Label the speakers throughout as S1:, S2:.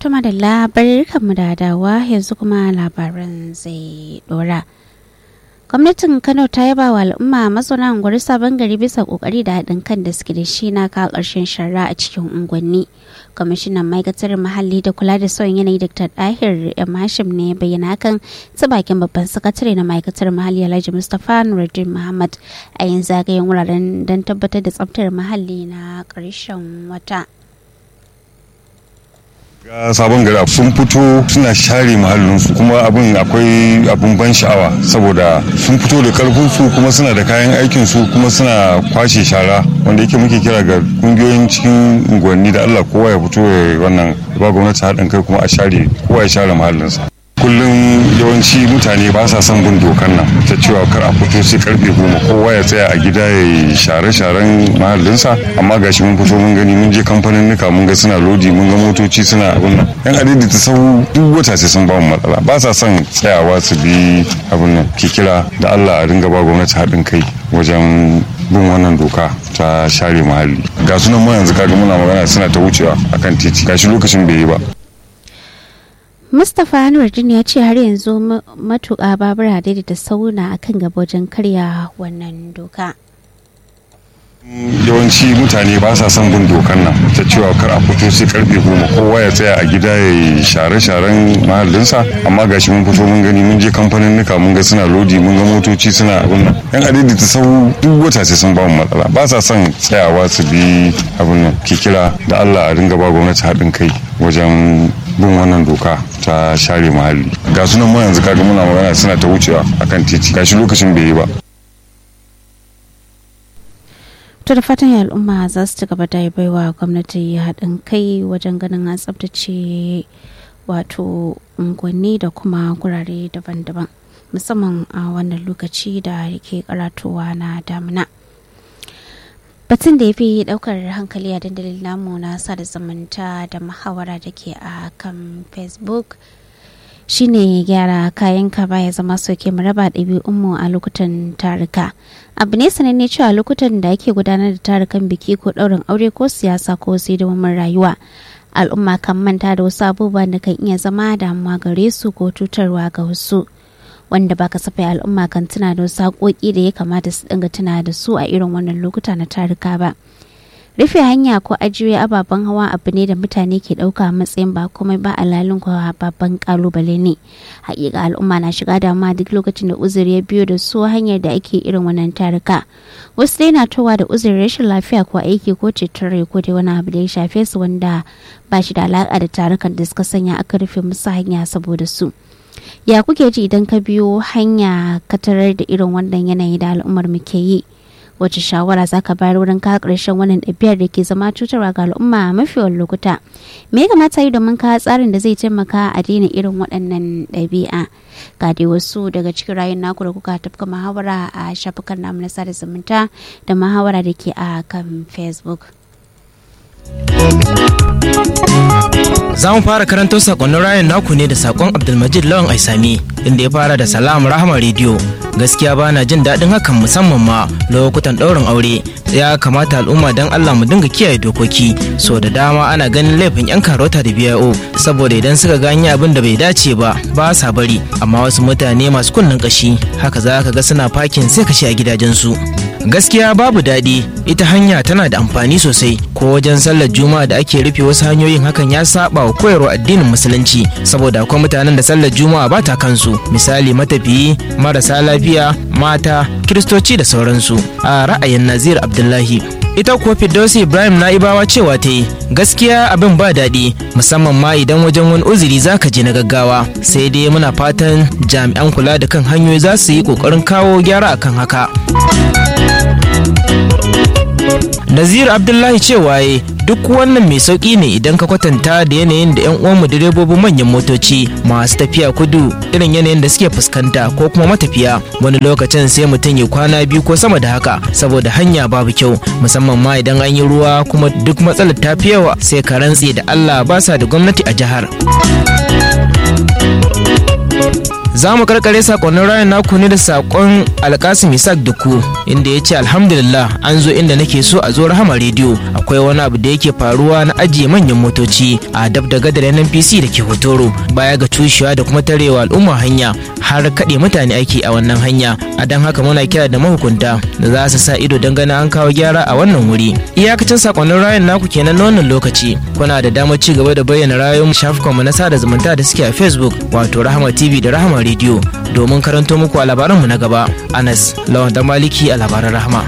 S1: Tuma da labarkanmu da dawa yanzu kuma labaran zai dora. gwamnatin kano ta yaba wa al'umma mazauna unguwar sabon gari bisa kokari da haɗin kan da suke da shi na kawo ƙarshen shara a cikin unguwanni kwamishinan ma'aikatar muhalli da kula da sauyin yanayi dr dahir m hashim ne bayyana hakan ta bakin babban sakatare na ma'aikatar muhalli alhaji mustapha nuruddin muhammad a yin zagayen wuraren don tabbatar da tsaftar muhalli na ƙarshen wata
S2: ga sabon gari sun fito suna share mahallinsu kuma abin akwai abin ban sha'awa saboda sun fito da karfinsu kuma suna da kayan aikinsu kuma suna kwashe shara wanda yake muke kira ga kungiyoyin cikin unguwanni da allah kowa ya fito ya wannan ba gwamnati haɗin kai kuma a share kowa ya share mahallinsa kullum yawanci mutane ba sa son bin dokan nan ta cewa kar a fito sai karfe goma kowa ya tsaya a gida ya yi share-sharen mahallinsa amma gashi mun fito mun gani mun je kamfanin nika mun ga suna lodi mun ga motoci suna abin nan yan adadi ta sau duk wata sai sun ba mu matsala ba sa son tsayawa su bi abin nan ke kira da Allah a dinga ba gwamnati haɗin kai wajen bin wannan doka ta share muhalli ga sunan mu yanzu kaga muna magana suna ta wucewa akan titi gashi lokacin bai yi ba
S1: mustapha nuruddin ya ce har yanzu matuƙa babura da sauna akan gaba wajen karya wannan doka
S2: yawanci mutane ba sa son bin dokan nan ta cewa kar a fito sai karfe goma kowa ya tsaya a gida ya yi share-sharen mahallinsa amma gashi mun fito mun gani mun je kamfanin nika mun ga suna lodi mun ga motoci suna abin nan yan adadi ta sau duk wata sai sun ba mu matsala ba sa son tsayawa su bi abin nan ke kira da Allah a dinga ba gwamnati haɗin kai wajen bin wannan doka ta share muhalli ga sunan mu yanzu kaga muna magana suna ta wucewa akan titi gashi lokacin bai yi ba
S1: to da fatan al'umma za su ci gaba da baiwa gwamnati haɗin kai wajen ganin an tsabtace wato unguwanni da kuma gurare daban-daban musamman a wannan lokaci da yake karatowa na damina batun da ya fi daukar hankali a dandalin namu na sada zumunta da muhawara da ke a kan facebook shine gyara kayan ka baya zama soke mu raba ɗabi'unmu a lokutan tarika abu ne sananne cewa lokutan da ake gudanar da tarukan biki ko ɗaurin aure ko siyasa ko hidimin rayuwa al'umma kan manta da wasu abubuwan da kan iya zama damuwa gare su ko cutarwa ga wasu wanda ba kasafai al'umma kan tuna da wasu haƙoƙi da ya kamata su dinga tuna da su a irin wannan lokuta na tarika ba rufe hanya ko ajiye ababen hawa abu ne da mutane ke ɗauka matsayin ba komai ba alalin kwa babban kalubale ne hakika al'umma na shiga damuwa duk lokacin da uzuri ya biyo da su hanyar da ake irin wannan tarika wasu dai na towa da uzurin rashin lafiya ko aiki ko ceton rai ko dai wani abu da ya shafe su wanda ba shi da alaƙa da tarukan da suka sanya aka rufe musu hanya saboda su ya kuke ji idan ka biyo hanya ka tarar da irin wannan yanayi da al'ummar mu ke yi wace shawara za ka bayar wurin kawo ƙarshen wannan ɗabi'ar da ke zama cutarwa ga al'umma a mafiyan lokuta me ya kamata yi domin kawo tsarin da zai taimaka a daina irin waɗannan ɗabi'a ga dai wasu daga cikin rayun naku da kuka tafka muhawara a shafukan namu na sada zumunta da muhawara da ke a kan facebook
S3: Za mu fara karanto sakonnin rayan naku ne da sakon Abdulmajid Lawan Aisami inda ya fara da Salam Rahama Radio. Gaskiya ba na jin daɗin hakan musamman ma lokutan ɗaurin aure. Ya kamata al'umma don Allah mu dinga kiyaye dokoki. So da dama ana ganin laifin 'yan karota da BIO saboda idan suka ganye abin da bai dace ba ba sa bari. Amma wasu mutane masu kunnen kashi haka za ka ga suna fakin sai kashe a gidajensu. gaskiya babu daɗi ita hanya tana da amfani sosai ko wajen sallar juma'a da ake rufe wasu hanyoyin hakan ya saba wa koyarwa addinin musulunci saboda akwai mutanen da sallar juma'a ba ta kansu misali matafiyi marasa lafiya mata kiristoci da sauransu a ra'ayin nazir abdullahi ita kuwa Firdausi Ibrahim Na'ibawa cewa ta yi gaskiya abin ba daɗi musamman ma idan wajen wani uzuri za ka je na gaggawa sai dai muna fatan jami'an kula da kan hanyoyi za su yi ƙoƙarin kawo gyara akan haka. Nazir Abdullahi cewa ya duk wannan mai sauƙi ne idan ka kwatanta da yanayin da 'yan uwanmu direbobin manyan motoci masu tafiya kudu irin yanayin da suke fuskanta ko kuma matafiya wani lokacin sai mutum ya kwana biyu ko sama da haka saboda hanya babu kyau musamman ma idan an yi ruwa kuma duk matsalar ta fi yawa sai ka rantse da Allah ba sa da gwamnati a jihar. za mu karkare sakonnin rayan naku ne da sakon alkasim isaac duku inda ya ce alhamdulillah an zo inda nake so a zo rahama rediyo akwai wani abu da yake faruwa na ajiye manyan motoci a dab da gadar nnpc da ke hotoro baya ga cushewa da kuma tarewa al'umma hanya har kaɗe mutane aiki a wannan hanya a don haka muna kira da mahukunta da za su sa ido don ganin an kawo gyara a wannan wuri iyakacin sakonnin rayan naku kenan na wannan lokaci kuna da damar ci gaba da bayyana rayuwar shafukanmu na sada zumunta da suke a facebook wato rahama tv da rahama rediyo domin karanto muku a labaranmu na gaba anas lawan da maliki a labaran rahama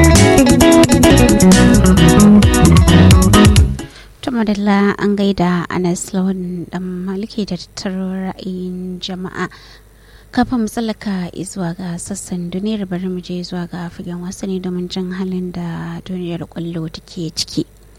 S1: madalla an gaida anas lawan dan maliki da tattaro ra'ayin jama'a kafin mu tsallaka zuwa ga sassan duniyar bari mu je zuwa ga fagen wasanni domin jin halin da duniyar kwallo take ciki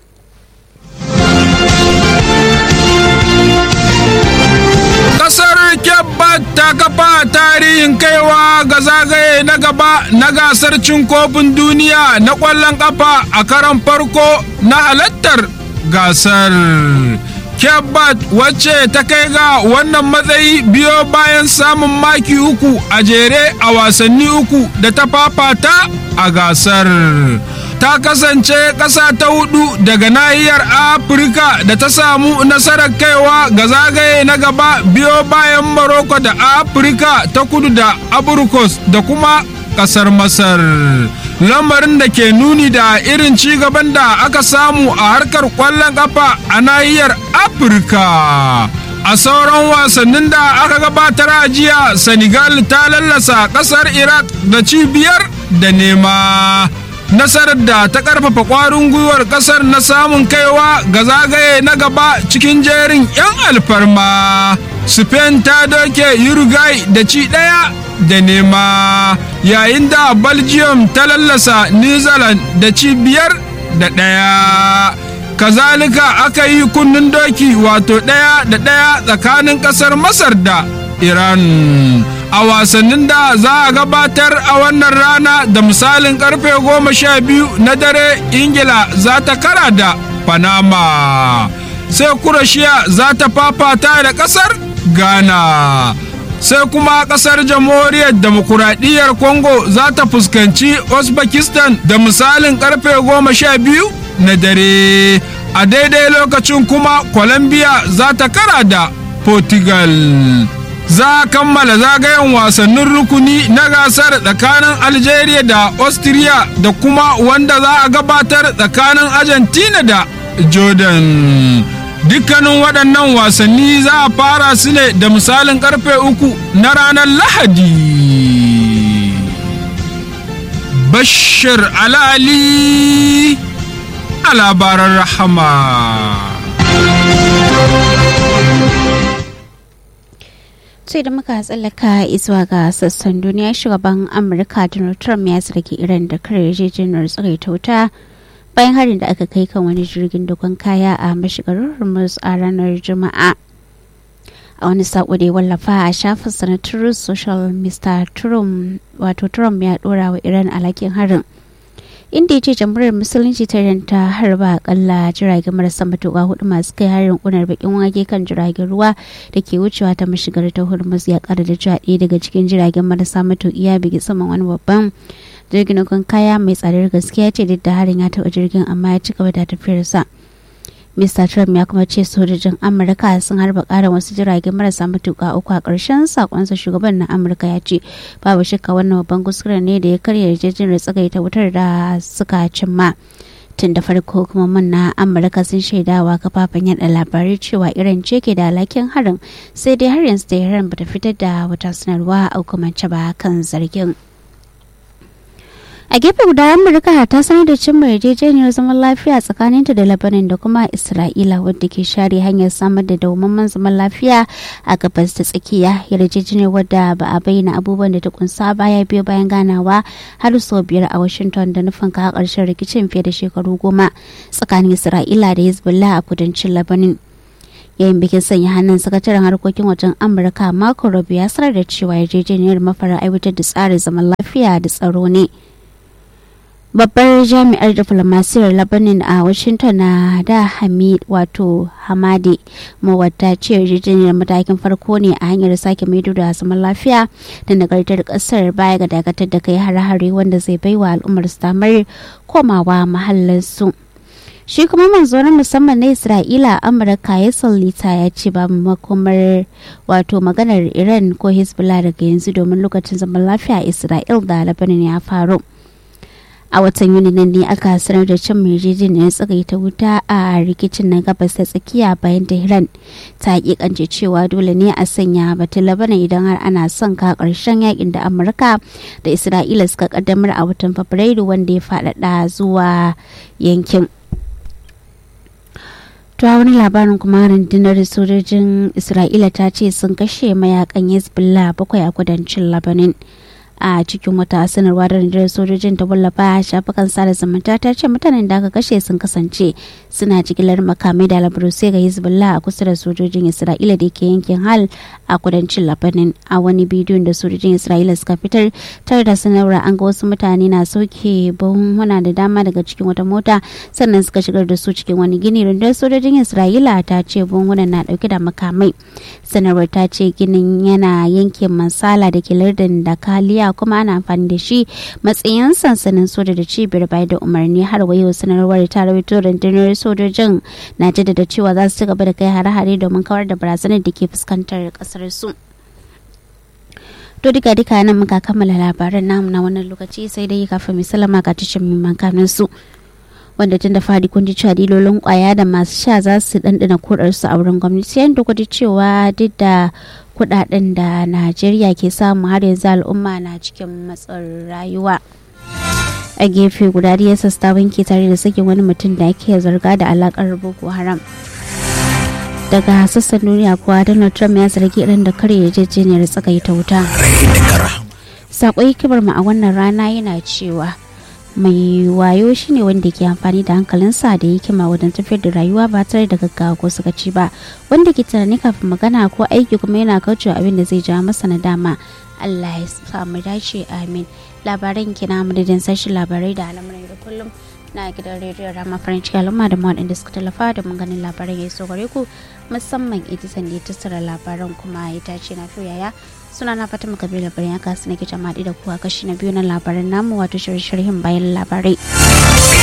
S4: kasar Kebbat ta kafa tarihin kaiwa ga zagaye na gaba na gasar cin kofin duniya na ƙwallon ƙafa a karan farko na halattar gasar. Kebbat wacce ta kai ga wannan matsayi biyo bayan samun maki uku a jere a wasanni uku da ta fafata a gasar. ta kasance ƙasa ta hudu daga nahiyar afirka da ta samu nasarar kaiwa ga zagaye na gaba biyo bayan maroko da afirka ta kudu da aburkos da kuma ƙasar masar lamarin da ke nuni da irin ci gaban da aka samu a harkar ƙwallon ƙafa a nahiyar afirka a sauran wasannin da aka gabatar a jiya senegal ta lallasa ƙasar iraq da cibiyar da nema nasarar da ta karfafa kwarin gwiwar kasar na samun kaiwa ga zagaye na gaba cikin jerin 'yan alfarma spain ta doke uruguay da ci ɗaya da nema yayin da belgium ta lallasa new zealand da ci biyar da ɗaya kazalika aka yi kunnen doki wato ɗaya da ɗaya tsakanin ƙasar masar da iran a wasannin da za a gabatar a wannan rana da misalin karfe goma sha biyu na dare ingila za ta kara da panama sai kurashiya za ta fafata da kasar ghana sai kuma kasar jamhuriyar demokuraɗiyyar congo za ta fuskanci uzbekistan da misalin karfe goma sha biyu na dare a daidai lokacin kuma colombia za ta kara da portugal za a kammala zagayen wasannin rukuni na gasar tsakanin algeria da austria da kuma wanda za a gabatar tsakanin argentina da jordan dukkanin waɗannan wasanni za a fara su ne da misalin karfe uku na ranar lahadi bashir alali a labaran rahama
S1: sai da muka tsallaka zuwa ga sassan duniya shugaban amurka donald trump ya zargi iran da kare yarjejeniyar tsagaita wuta bayan harin da aka kai kan wani jirgin dogon kaya a mashigar hormuz a ranar juma'a a wani sako da ya wallafa a shafin na truth social mr trump wato trump ya dora wa iran alhakin harin inda ya ce jamhuriyar musulunci ta ta harba akalla jiragen marasa matuƙa hudu masu kai harin kunar bakin wake kan jiragen ruwa da ke wucewa ta mashigar ta hormuz ya kara da cewa ɗaya daga cikin jiragen marasa matuƙi ya bigi saman wani babban jirgin kan kaya mai tsadar gaskiya ce duk da harin ya taɓa jirgin amma ya ci gaba da tafiyarsa Mr. Trump ya kuma ce sojojin Amurka sun harba ƙarin wasu jiragen marasa matuƙa uku a ƙarshen sakonsa shugaban na Amurka ya ce babu shakka wannan babban kuskure ne da ya karya yarjejeniyar tsagaita wutar da suka cimma. Tun da farko kuma na Amurka sun shaidawa kafafen yada labarai cewa Iran ce ke da alhakin harin sai dai har yanzu da Iran bata fitar da wata sanarwa a hukumance ba kan zargin. a gefe guda amurka ta sanar da cimma yarjejeniyar zaman lafiya tsakaninta da labanin da kuma isra'ila wadda ke share hanyar samar da dawamamman zaman lafiya a gabas da tsakiya yarjejeniyar wadda ba a bayyana abubuwan da ta kunsa baya biyo bayan ganawa har sau biyar a washington da nufin kawo ƙarshen rikicin fiye da shekaru goma tsakanin isra'ila da hezbollah a kudancin labanin yayin bikin sanya hannun sakataren harkokin wajen amurka marco rubio ya sanar da cewa yarjejeniyar mafara aiwatar da tsarin zaman lafiya da tsaro ne babbar jami'ar diflomasiyar labanin a washington na da hamid wato hamadi mawata ce yarjejeniyar matakin farko ne a hanyar sake maido da zaman lafiya da nagartar kasar baya ga dakatar da kai hare-hare wanda zai baiwa al'ummar su damar komawa mahallinsu shi kuma manzo na musamman na isra'ila amurka ya sallita ya ce ba makomar wato maganar iran ko hezbollah daga yanzu domin lokacin zaman lafiya isra'il da labanin ya faru a watan yuni nan ne aka sanar da cin yarjejeniyar tsagaita wuta a rikicin na gabas ta tsakiya bayan tehran ta hakikance cewa dole ne a sanya batun labanan idan har ana son ka karshen yakin da amurka da isra'ila suka kaddamar a watan fabrairu wanda ya faɗaɗa zuwa yankin ta wani labarin kuma rundunar sojojin isra'ila ta ce sun kashe mayakan hezbollah bakwai a kudancin labanin a cikin wata sanarwa da rundunar sojojin ta wallafa a shafukan sada zumunta ta ce mutanen da aka kashe sun kasance suna jigilar makamai da labarusai ga hezbollah a kusa da sojojin isra'ila da ke yankin hal a kudancin labanin a wani bidiyon da sojojin isra'ila suka fitar tare da sanarwa an ga wasu mutane na sauke buhunhuna da dama daga cikin wata mota sannan suka shigar da su cikin wani gini rundunar sojojin isra'ila ta ce buhunhunan na dauke da makamai sanarwar ta ce ginin yana yankin mansala da ke lardin da kaliya kuma ana amfani da shi matsayin sansanin soja da cibiyar bayar da umarni har wayo sanarwar ta rawaito rundunar sojojin na jaddada cewa za su ci gaba da kai hare-hare domin kawar da barazanar da ke fuskantar kasar su to duka duka nan muka kammala labaran namu na wannan lokaci sai dai kafin misalama ga tashin mimman su wanda tun da fadi kun ji cewa dilolin kwaya da masu sha za su dandana kudarsu a wurin gwamnati yayin da kuji cewa duk da kudaden da najeriya ke samu har yanzu al'umma na cikin matsin rayuwa a gefe guda ya sasta banki tare da sakin wani mutum da ake zarga da alakar boko haram daga sassan duniya kuwa donald trump ya zargi irin da kare yarjejeniyar tsagaita wuta saƙon hikimar mu a wannan rana yana cewa mai wayo shine wanda ke amfani da hankalinsa da hikima wajen tafiyar da rayuwa ba tare da gaggawa ko sakaci ba wanda ke tunani kafin magana ko aiki kuma yana kaucewa abin da zai jawo masa nadama Allah ya samu dace amin labaran kina madadin sashen labarai da al'amuran da kullum na gidan rediyon rama farin ciki al'umma da waɗanda suka tallafa da mun ganin labaran ya so gare ku musamman editan da ya tattara labaran kuma ya tace na yaya suna na fata muka bi labarin ya kasu na kita maɗi da kuwa kashi na biyu na labaran namu wato shirye-shiryen bayan labarai